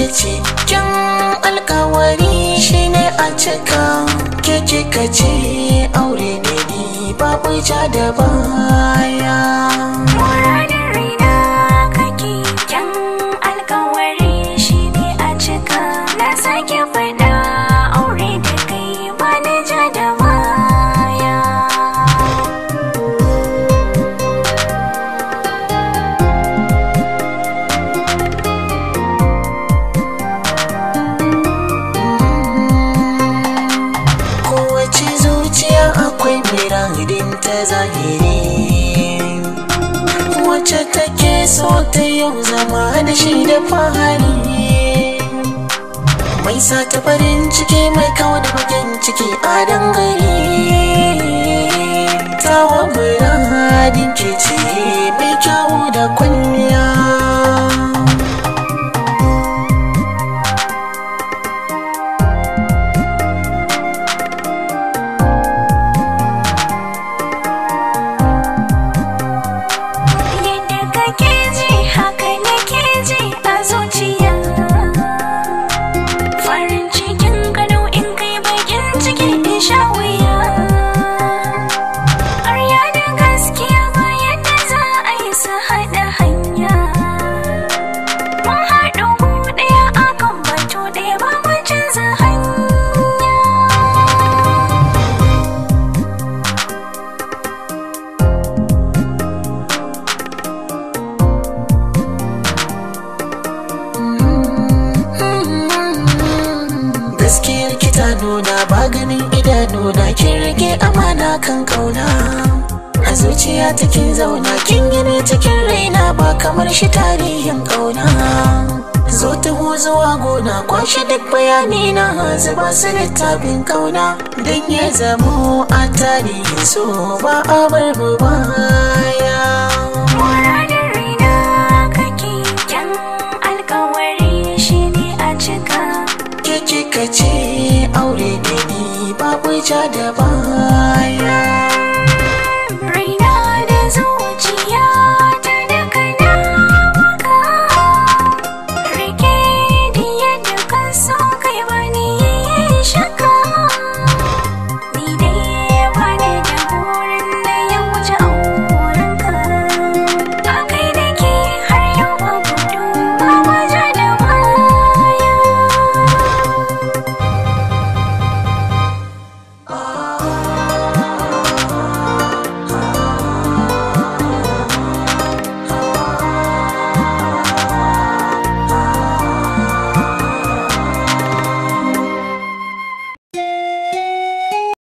ke ce kyan alkawari shine a cika ke kika ce aure ne ni babu ja da baya Muradin raina kake kyan alkawari shi ne a cika na sake faɗa aure da kai ba na ja da baya. kowace zuciya akwai miradin ta zahiri wacce take so ta yau zama da shi da fahari mai sa ta farin ciki mai kawo da bakin ciki a dangare tawa muradin ke ce mai kyawu da kwalliya Yadda kake ji haka nake ji a zuciya. Farin cikin gado in kai bakin ciki in sha wuya. Ƙarya da gaskiya ba yadda za a yi su haɗa hanya. Mun haɗu gu ɗaya akan batu ɗaya ba mu canza hanya. gaskiyar kita nuna ba ganin idanu na kin rage amana kan kauna a zuciya ta kin zauna kin gini cikin raina ba kamar shi tarihin kauna zo taho zuwa gona kwashe duk bayani na zuba su littafin kauna don ya zamo a tarihin so ba a bar mu baya Muradin raina kake kyan alkawari shi ne a cika. ke kika ce aure ne ni babu ja da baya